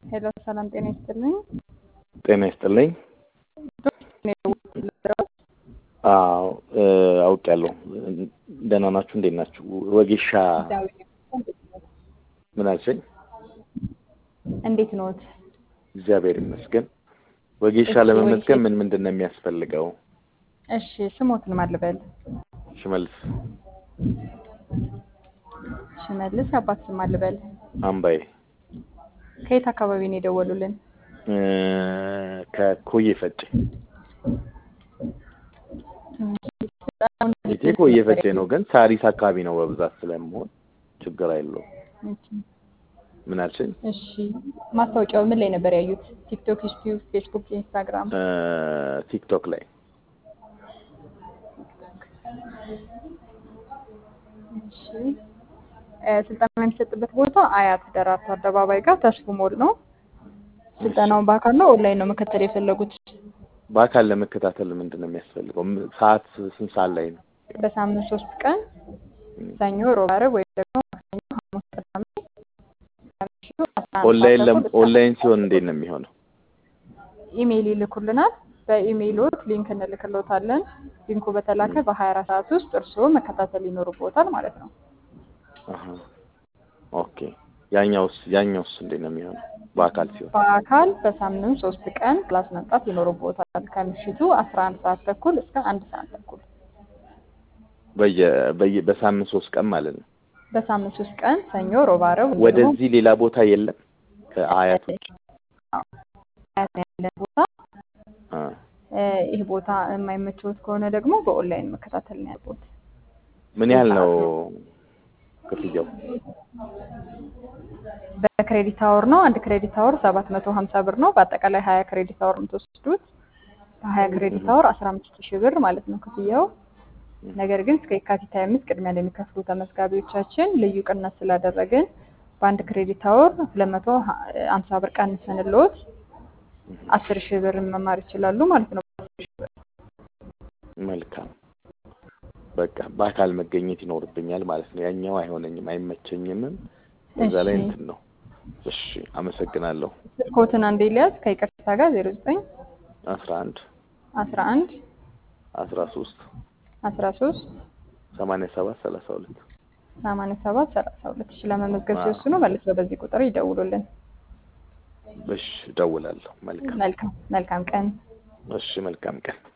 ሄሎ ሰላም ጤና ይስጥልኝ። ጤና ይስጥልኝ። አዎ አውቄያለሁ። ደህና ናችሁ? እንዴት ናችሁ? ወጌሻ ምን አልሽኝ? እንዴት ኖት? እግዚአብሔር ይመስገን። ወጌሻ እሺ፣ ለመመዝገብ ወጌሻ- ምን ምንድን ነው የሚያስፈልገው? እሺ ስሞትን ማን ልበል? ሽመልስ ሽመልስ አባት ስም ማን ልበል? አምባዬ ከየት አካባቢ ነው የደወሉልን? እ፣ ከኮዬ ፈጬ ቤቴ ኮዬ ፈጬ ነው፣ ግን ሳሪስ አካባቢ ነው በብዛት ስለምሆን ችግር አይለውም። ምን አልሽኝ? እሺ ማስታወቂያው ምን ላይ ነበር ያዩት? ቲክቶክ፣ ዩቲዩብ፣ ፌስቡክ፣ ኢንስታግራም? እ፣ ቲክቶክ ላይ እሺ እ፣ ስልጠና የሚሰጥበት ቦታ አያት ደራርቱ አደባባይ ጋር ተስፉ ሞል ነው። ስልጠናውን በአካል ነው ኦንላይን ነው መከተል የፈለጉት? በአካል ለመከታተል ምንድን ነው የሚያስፈልገው? ም- ሰዓት ስንት ሰዓት ላይ ነው? በሳምንት ሶስት ቀን ሰኞ፣ ሮብ፣ ዓርብ ወይም ደግሞ ማክሰኞ፣ ሐሙስ፣ ቅዳሜ ከምሽቱ አስራ አንድ ኦንላይን ሰዓት ለም- ተኩል እስከ ኦንላይን ሲሆን እንዴት ነው የሚሆነው? ኢሜይል ይልኩልናል። በኢሜይሎት ሊንክ እንልክሎታለን። ሊንኩ በተላከ በ24 ሰዓት ውስጥ እርስዎ መከታተል ይኖርቦታል ማለት ነው። አሀ። ኦኬ። ያኛውስ ያኛውስ እንዴት ነው የሚሆነው? በአካል ሲሆን በአካል በሳምንት ሶስት ቀን ክላስ መምጣት ይኖርቦታል። ከምሽቱ 11 ሰዓት ተኩል እስከ አንድ ሰዓት ተኩል በየ በየ በሳምንት ሶስት ቀን ማለት ነው። በሳምንት ሶስት ቀን ሰኞ፣ ሮብ፣ ዓርብ ወይም ደግሞ ወደዚህ ሌላ ቦታ የለም ከአያት ውጭ? አያት ነው ያለን ቦታ አ፣ እ፣ ይህ ቦታ የማይመቸውት ከሆነ ደግሞ በኦንላይን መከታተል ነው ያለቦት። ምን ያህል ነው ክፍያው? በክሬዲት አወር ነው። አንድ ክሬዲት አወር 750 ብር ነው። በአጠቃላይ 20 ክሬዲት አወር የምትወስዱት በ20 ክሬዲት አወር 15 ሺህ ብር ማለት ነው ክፍያው። ነገር ግን እስከ የካቲት 25 ቅድሚያ ለሚከፍሉ ተመዝጋቢዎቻችን ልዩ ቅናሽ ስላደረግን በአንድ ክሬዲት አወር 250 ብር ቀንሰንልዎት 10 ሺህ ብር መማር ይችላሉ ማለት ነው። መልካም በቃ በአካል መገኘት ይኖርብኛል ማለት ነው። ያኛው አይሆነኝም፣ አይመቸኝምም። በዛ ላይ እሺ። እንትን ነው። እሺ፣ አመሰግናለሁ። ስልክዎትን አንዴ ሊያዝ ከይቅርታ ጋር 09 አስራ አንድ 11 አስራ ሶስት 13 ሰማንያ ሰባት ሰላሳ ሁለት 87 32 እሺ ለመመዝገብ አዎ። ሲወስኑ መልሰው በዚህ ቁጥር ይደውሉልን። እሺ፣ እደውላለሁ። መልካም መልካም መልካም ቀን። እሺ፣ መልካም ቀን